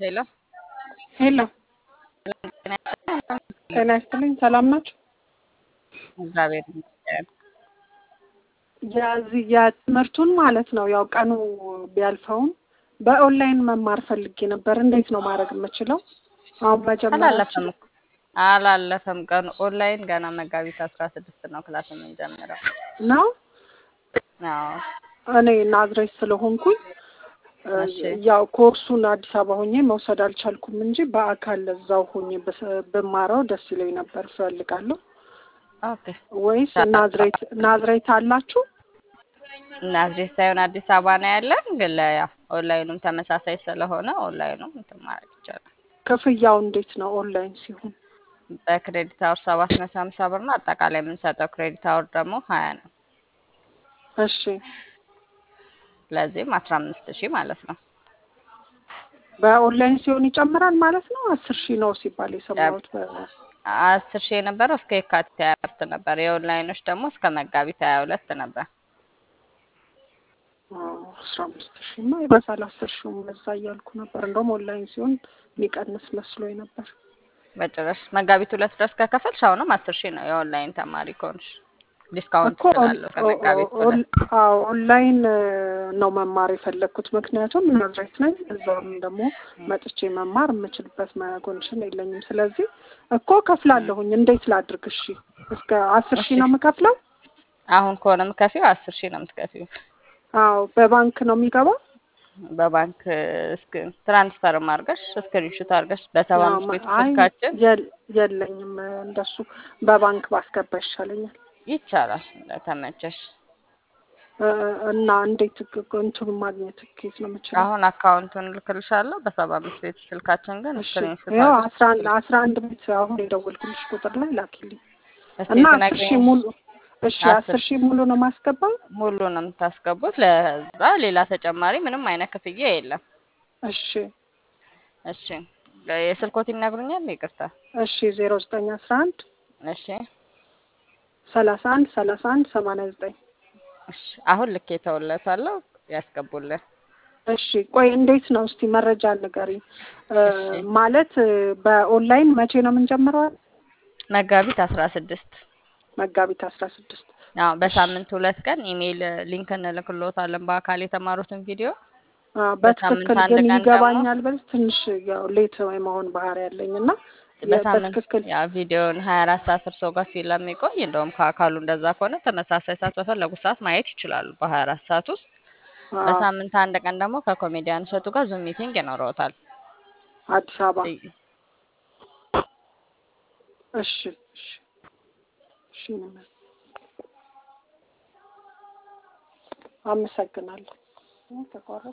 ሄሎ ሄሎ ጤና ይስጥልኝ። ሰላም ናችሁ? እግዚአብሔር ይመስገን። የዚህ የትምህርቱን ማለት ነው ያው ቀኑ ቢያልፈውም በኦንላይን መማር ፈልጌ ነበር። እንዴት ነው ማድረግ የምችለው? አሁን መጀመሪያ አላለፈም እኮ አላለፈም ቀኑ ኦንላይን ገና መጋቢት አስራ ስድስት ነው ክላስ የምንጀምረው። ነው አዎ እኔ ናዝሬት ስለሆንኩኝ እሺ ያው ኮርሱን አዲስ አበባ ሆኜ መውሰድ አልቻልኩም እንጂ በአካል እዛው ሆኜ ብስ- ብማረው ደስ ይለኝ ነበር እፈልጋለሁ። ኦኬ ወይስ ናዝሬት ናዝሬት አላችሁ? ናዝሬት ሳይሆን አዲስ አበባ ነው ያለን፣ ግን ለያ ኦንላይኑም ተመሳሳይ ስለሆነ ኦንላይኑም እንትን ማድረግ ይቻላል። ክፍያው እንዴት ነው ኦንላይን ሲሆን? በክሬዲት አወር ሰባት መቶ ሀምሳ ብር ነው። አጠቃላይ የምንሰጠው ክሬዲት አወር ደግሞ ሀያ ነው። እሺ ለዚህም አስራ አምስት ሺህ ማለት ነው። በኦንላይን ሲሆን ይጨምራል ማለት ነው። አስር ሺህ ነው ሲባል የሰማሁት። በ- አስር ሺህ የነበረው እስከ የካቲት ሀያ አራት ነበር። የኦንላይኖች ደግሞ እስከ መጋቢት ሀያ ሁለት ነበር። አዎ፣ አስራ አምስት ሺህማ ይበዛል። አስር ሺህም በዛ እያልኩ ነበር። እንደውም ኦንላይን ሲሆን የሚቀንስ መስሎኝ ነበር። በጭራሽ መጋቢት ሁለት ድረስ ከከፈልሽ አሁንም አስር ሺህ ነው። የኦንላይን ተማሪ ከሆንሽ ዲስካውንት እኮ ኦን- ስላለው ከመጋቢት ኦ- ሁለት ኦን- አዎ ኦንላይን እ፣ ነው መማር የፈለግኩት ምክንያቱም ናዝሬት ነኝ። እዛም ደግሞ መጥቼ መማር የምችልበት ኮንዲሽን የለኝም። ስለዚህ እኮ ከፍላለሁኝ። እንዴት ላድርግ? እሺ እስከ አስር ሺህ ነው የምከፍለው? አሁን ከሆነ የምትከፊው አስር ሺህ ነው የምትከፊው። አዎ በባንክ ነው የሚገባው? በባንክ እስክ ትራንስፈርም አድርገሽ ስክሪንሹት አድርገሽ በሰባ አዎ፣ አምስት ቤቱ አይ ስልካችን የል- የለኝም እንደሱ በባንክ ባስገባ ይሻለኛል። ይቻላል እንደተመቸሽ። እ፣ እና እንዴት ግ- እንትኑን ማግኘት ኬት ነው የምችለው? አሁን አካውንቱን ልክልሻለሁ በሰባ አምስት ቤቱ ስልካችን ግን እሺ ስክሪንሹት ያው አድርገሽ አስራ አንድ አስራ አንድ ቤት አሁን የደወልኩልሽ ቁጥር ላይ ላኪልኝ እስቲ እና አስር ትነግሪኝ። ሺህ ሙሉ እሺ አስር አስር ሺህ ሙሉ ነው ማስገባው? ሙሉ ነው የምታስገቡት። ለዛ ሌላ ተጨማሪ ምንም አይነት ክፍያ የለም። እሺ እሺ የስልኮት ይነግሩኛል? ይቅርታ። እሺ ዜሮ ዘጠኝ አስራ አንድ እሺ ሰላሳ አንድ ሰላሳ አንድ ሰማንያ ዘጠኝ እሺ አሁን ልክ የተውለታለሁ ያስገቡልን። እሺ ቆይ እንዴት ነው እስቲ መረጃ ንገሪኝ። እ፣ እሺ ማለት እ፣ በኦንላይን መቼ ነው የምንጀምረው? መጋቢት አስራ ስድስት መጋቢት አስራ ስድስት አዎ እሺ በሳምንት ሁለት ቀን ኢሜይል ሊንክ እንልክሎታለን በአካል የተማሩትን ቪዲዮ። አ፣ በሳምንት በትክክል አንድ ግን ቀን ደግሞ ይገባኛል ብል ትንሽ ያው ሌት የመሆን ባህሪ ያለኝ እና የ- በሳምንት በትክክል ያ ቪዲዮን ሀያ አራት ሰዓት እርሶ ጋር ስለሚቆይ እንደውም ከአካሉ እንደዛ ከሆነ ተመሳሳይ ሰዓት በፈለጉ ሰዓት ማየት ይችላሉ በሀያ አራት ሰዓት ውስጥ። አ፣ በሳምንት አንድ ቀን ደግሞ ከኮሜዲያን እሸቱ ጋር ዙም ሚቲንግ ይኖረውታል። አዲስ አበባ እይ- እሺ እሺ እሺ ነው። አመሰግናለሁ። ተቋረጠ